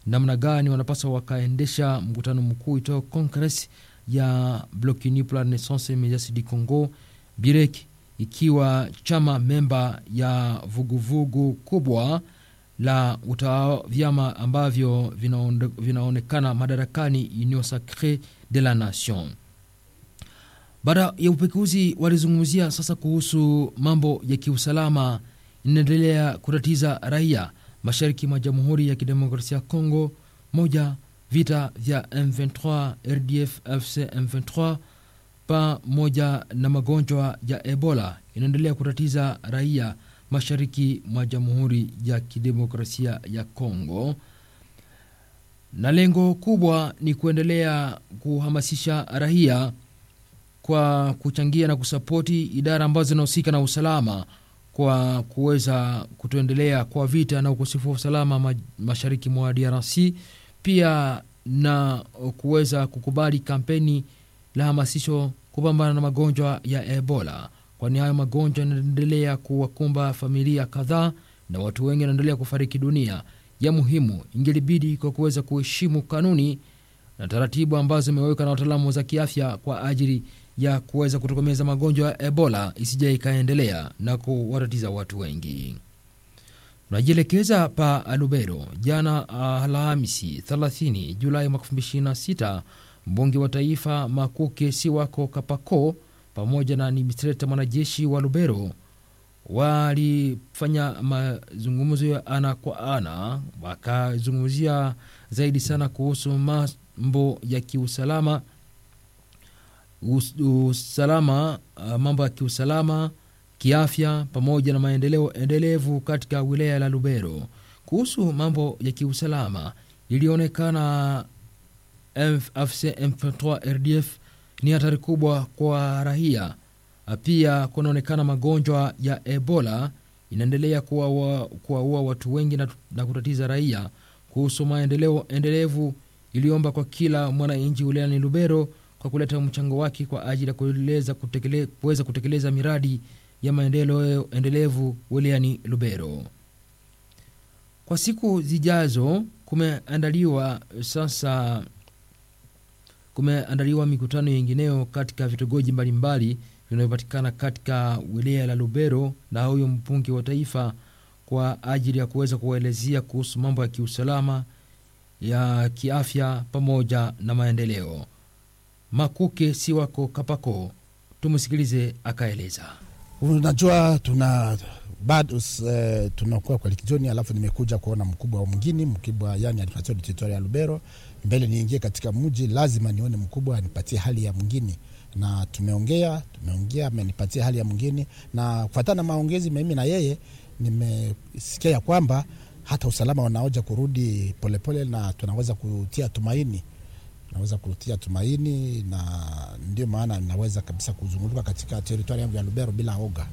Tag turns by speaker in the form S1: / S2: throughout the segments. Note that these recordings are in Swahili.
S1: namna gani wanapaswa wakaendesha mkutano mkuu itao Congress ya Bloc Uni pour la Renaissance Medias du Congo BIREK, ikiwa chama memba ya vuguvugu vugu kubwa la utawa vyama ambavyo vinaonde, vinaonekana madarakani Union Sacree de la Nation. Baada ya upekuzi, walizungumzia sasa kuhusu mambo ya kiusalama inaendelea kutatiza raia mashariki mwa Jamhuri ya Kidemokrasia ya Kongo. Moja, vita vya M23 RDF FC M23 pamoja na magonjwa ya Ebola inaendelea kutatiza raia mashariki mwa Jamhuri ya Kidemokrasia ya Kongo, na lengo kubwa ni kuendelea kuhamasisha raia kwa kuchangia na kusapoti idara ambazo zinahusika na usalama kwa kuweza kutoendelea kwa vita na ukosefu wa usalama mashariki mwa DRC, pia na kuweza kukubali kampeni la hamasisho kupambana na magonjwa ya Ebola, kwani hayo magonjwa yanaendelea kuwakumba familia kadhaa na watu wengi wanaendelea kufariki dunia. Ya muhimu ingelibidi kwa kuweza kuheshimu kanuni na taratibu ambazo zimewekwa na wataalamu za kiafya kwa ajili ya kuweza kutokomeza magonjwa ya Ebola isije ikaendelea na kuwatatiza watu wengi. Tunajielekeza pa Lubero. Jana Alhamisi 30 Julai mwaka 2026 mbunge wa taifa Makuke Siwako Kapako pamoja na administrator mwanajeshi wa Lubero walifanya mazungumzo ya ana kwa ana, wakazungumzia zaidi sana kuhusu mambo ya kiusalama Us, usalama uh, mambo ya kiusalama kiafya, pamoja na maendeleo endelevu katika wilaya la Lubero. Kuhusu mambo ya kiusalama, ilionekana AFC M23 RDF ni hatari kubwa kwa raia. Pia kunaonekana magonjwa ya Ebola inaendelea kuwaua watu wengi na, na kutatiza raia. Kuhusu maendeleo endelevu, iliomba kwa kila mwananchi wilayani Lubero kwa kuleta mchango wake kwa ajili ya kuweza kutekele, kutekeleza miradi ya maendeleo endelevu wilayani Lubero. Kwa siku zijazo, kumeandaliwa sasa, kumeandaliwa mikutano yengineo katika vitongoji mbalimbali vinavyopatikana katika wilaya la Lubero na huyo mbunge wa taifa kwa ajili ya kuweza kuwaelezea kuhusu mambo ya kiusalama ya kiafya pamoja na maendeleo. Makuke si wako Kapako, tumsikilize akaeleza.
S2: Unajua, tuna bado uh, tunakuwa kwa likizoni, alafu nimekuja kuona mkubwa wa mwingine mkubwa, yani administration territorial ya Lubero. Mbele niingie katika mji, lazima nione mkubwa anipatie hali ya mwingine, na tumeongea tumeongea, amenipatia hali ya mwingine, na kufuatana na maongezi mimi na yeye, nimesikia ya kwamba hata usalama wanaoja kurudi polepole, na tunaweza kutia tumaini naweza kutia tumaini na ndio maana naweza kabisa kuzunguka katika teritwari yangu ya Lubero bila oga.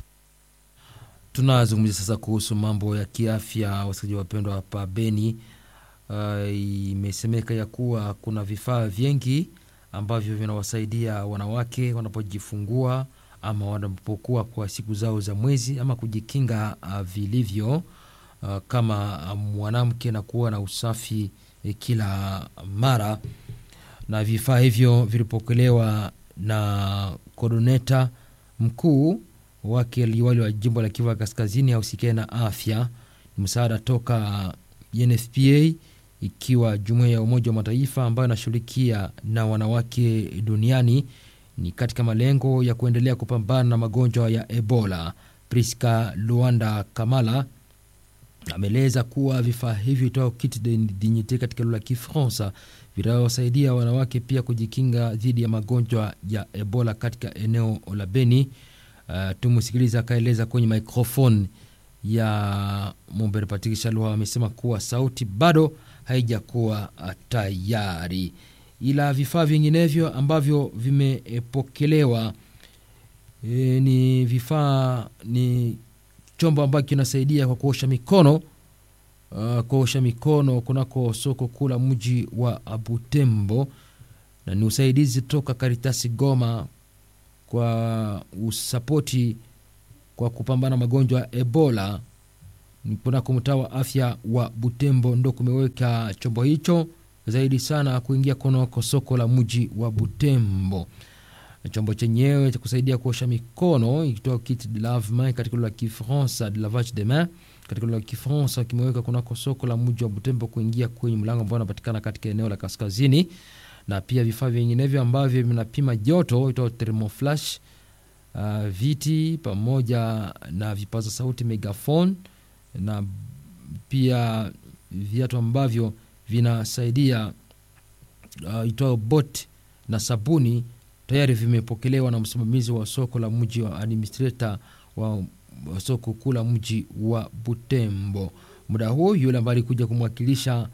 S1: Tunazungumzia sasa kuhusu mambo ya kiafya, wasikilizaji wapendwa hapa Beni. Uh, imesemeka ya kuwa kuna vifaa vingi ambavyo vinawasaidia wanawake wanapojifungua ama wanapokuwa kwa siku zao za mwezi ama kujikinga uh, vilivyo uh, kama mwanamke na kuwa na usafi eh, kila mara na vifaa hivyo vilipokelewa na kodoneta mkuu wake liwali wa jimbo la Kivu Kaskazini ausikie na afya. Ni msaada toka UNFPA ikiwa jumuiya ya Umoja wa Mataifa ambayo inashughulikia na wanawake duniani, ni katika malengo ya kuendelea kupambana na magonjwa ya Ebola. Priska Luanda Kamala ameeleza kuwa vifaa hivi toa kit de dignite katika lugha ya Kifaransa vitawasaidia wanawake pia kujikinga dhidi ya magonjwa ya Ebola katika eneo la Beni. Uh, tumusikiliza akaeleza kwenye microphone ya Mumbere Patrick Shalwa. Amesema kuwa sauti bado haijakuwa tayari, ila vifaa vinginevyo ambavyo vimepokelewa e, ni vifaa ni chombo ambacho kinasaidia kwa kuosha mikono uh, kuosha mikono kunako soko kuu la mji wa Butembo, na ni usaidizi toka Karitasi Goma kwa usapoti kwa kupambana magonjwa ya Ebola kunako mtaa wa afya wa Butembo ndo kumeweka chombo hicho zaidi sana kuingia kunako soko la mji wa Butembo. Chombo chenyewe cha kusaidia kuosha mikono ikitoa kit de lavement katika lugha ya Kifaransa, de lavage de main katika lugha ya Kifaransa, kimeweka kunako soko la mji wa Butembo kuingia kwenye mlango ambao unapatikana katika eneo la kaskazini, na pia vifaa vinginevyo ambavyo vinapima joto itao thermoflash, uh, viti pamoja na vipaza sauti megaphone, na pia viatu ambavyo vinasaidia uh, itao bot na sabuni tayari vimepokelewa na msimamizi wa soko la mji wa administrator wa soko kuu la mji wa Butembo. Muda huo yule ambaye alikuja kumwakilisha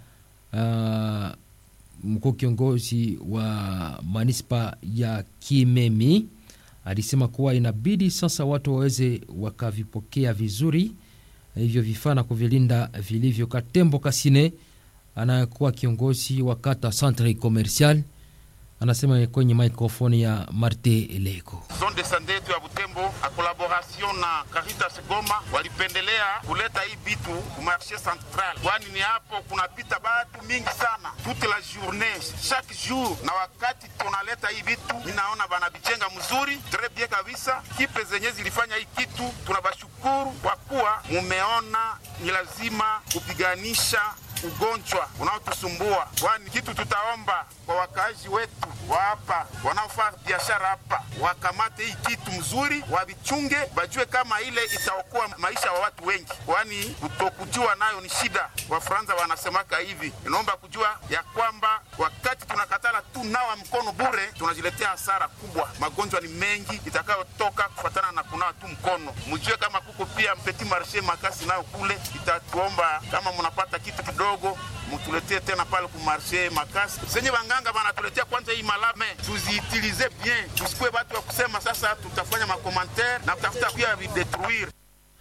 S1: uh, mkuu kiongozi wa manispa ya Kimemi alisema kuwa inabidi sasa watu waweze wakavipokea vizuri hivyo vifaa na kuvilinda vilivyo. Katembo Kasine anayekuwa kiongozi wa kata Centre Commercial anasema kwenye microphone ya Marte Eleko.
S3: Zone de sante yetu ya Butembo a collaboration na Caritas Goma walipendelea kuleta hii bitu ku marché central, kwani ni hapo kunapita batu mingi sana toute la journée chaque jour, na wakati tunaleta hii bitu ninaona banabijenga mzuri tres bien kabisa. Kipe zenye zilifanya hii kitu tunabashukuru kwa kuwa mumeona ni lazima kupiganisha ugonjwa unaotusumbua, kwani kitu tutaomba kwa wakaaji wetu wa hapa wanaofanya biashara hapa wakamate hii kitu mzuri, wavichunge, bajue kama ile itaokoa maisha wa watu wengi, kwani kutokujua nayo ni shida. Wafaransa wanasemaka hivi, inaomba kujua ya kwamba wakati tunakatala tu nawa mkono bure, tunajiletea hasara kubwa. Magonjwa ni mengi itakayotoka kufatana na kunawa tu mkono. Mjue kama kuko pia petit marché makasi nayo kule, itatuomba kama mnapata kitu kidogo mutuletee tena pale ku marché makasi zenye banganga banatuletea kwanza hii malame tuziitilize bien, tusikuwe watu wa kusema sasa tutafanya makomantere na kutafuta pia videtruire.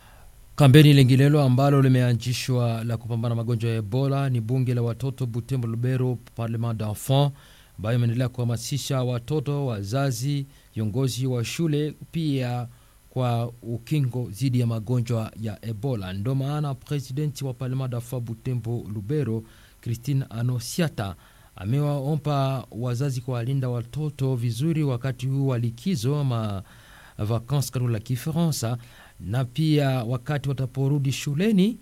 S1: Kampeni lingilelo ambalo limeanzishwa la kupambana magonjwa ya Ebola ni bunge la watoto Butembo Lubero, Parlement d'enfant, ambayo imeendelea kuhamasisha watoto, wazazi, viongozi wa shule pia kwa ukingo dhidi ya magonjwa ya Ebola. Ndo maana presidenti wa Parlement d'enfant Butembo Lubero, Christine Anosiata amewaomba wazazi kuwalinda watoto vizuri wakati huu wa likizo ama vacances katika la Kifaransa, na pia wakati wataporudi shuleni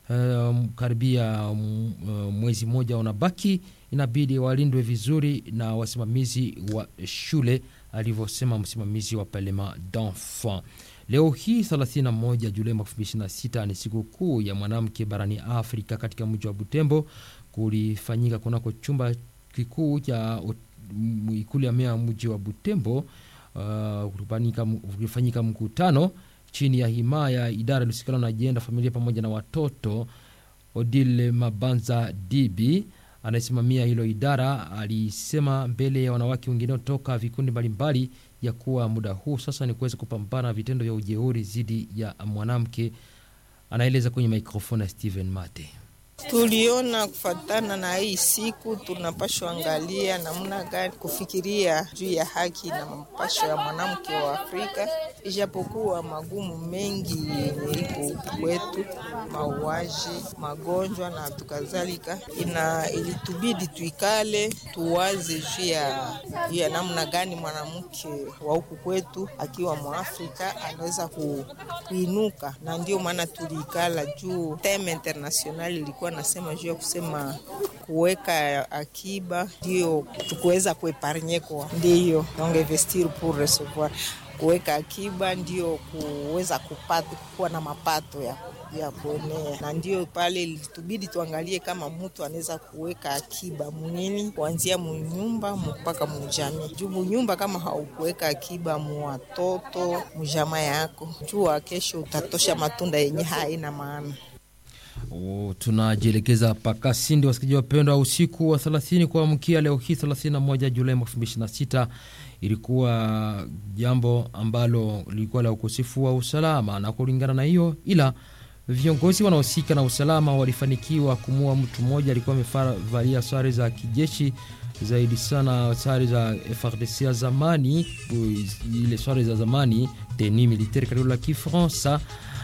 S1: um, karibia um, mwezi mmoja unabaki, inabidi walindwe vizuri na wasimamizi wa shule, alivyosema msimamizi wa Parlement d'enfant. Leo hii 31 Julai 2026 ni siku kuu ya mwanamke barani Afrika. Katika mji wa Butembo kulifanyika kunako chumba kikuu cha ikulu ya meya mji wa Butembo. Uh, kulifanyika mkutano chini ya himaya idara iliyosikana na ajenda familia pamoja na watoto. Odile Mabanza Dibi anayesimamia hilo idara alisema mbele ya wanawake wengine toka vikundi mbalimbali ya kuwa muda huu sasa ni kuweza kupambana vitendo vya ujeuri dhidi ya mwanamke. Anaeleza kwenye mikrofoni ya Steven Mate.
S4: Tuliona kufatana na hii siku tunapashwa angalia namna gani kufikiria juu ya haki na mapasho ya mwanamke wa Afrika, ijapokuwa magumu mengi yenye iko kwetu, mauaji, magonjwa na tukadhalika, ina ilitubidi tuikale tuwaze juu ya juu ya namna gani mwanamke wa huku kwetu akiwa Mwafrika anaweza ku, kuinuka, na ndio maana tuliikala juu teme international ilikuwa nasema juu ya kusema kuweka akiba ndio tukuweza kuepargne kwa ndiyo donc investir pour recevoir kuweka akiba ndio kuweza kupata kuwa na mapato ya ya kuenea, na ndio pale ilitubidi tuangalie kama mtu anaweza kuweka akiba munini, kuanzia munyumba mpaka mujamii. Juu munyumba kama haukuweka akiba muwatoto mujama yako, jua kesho utatosha matunda yenye haina maana.
S1: Oh, tunajielekeza paka Sindi, wasikilizaji wapendwa, usiku wa 30 kuamkia leo hii 31 Julai 2026 ilikuwa jambo ambalo lilikuwa la ukosefu wa usalama, na kulingana na hiyo, ila viongozi wanaohusika na usalama walifanikiwa kumua mtu mmoja alikuwa amevalia sare za kijeshi zaidi sana sare za FRDC ya zamani, ile sare za zamani teni militaire katika la Kifaransa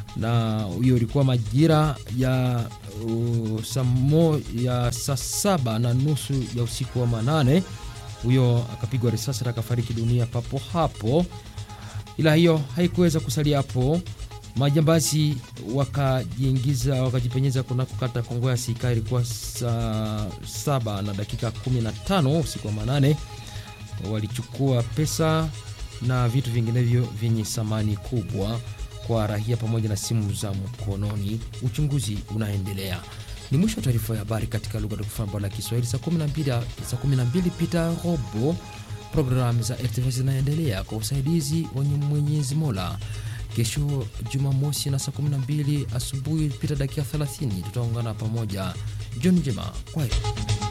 S1: na hiyo ilikuwa majira ya uh, samo, ya saa saba na nusu ya usiku wa manane. Huyo akapigwa risasi na akafariki dunia papo hapo, ila hiyo haikuweza kusalia hapo. Majambazi wakajiingiza wakajipenyeza kunako kata Kongo ya Sika. Ilikuwa saa saba na dakika 15 usiku wa manane, walichukua pesa na vitu vinginevyo vyenye thamani kubwa kwa rahia pamoja na simu za mkononi. Uchunguzi unaendelea. Ni mwisho wa taarifa ya habari katika lugha tukufu bora la Kiswahili. Saa 12 saa 12 pita robo, programu za RTV zinaendelea kwa usaidizi wenye Mwenyezi Mola. Kesho Jumamosi na saa 12 asubuhi pita dakika 30 tutaungana pamoja. Jioni njema, kwa hiyo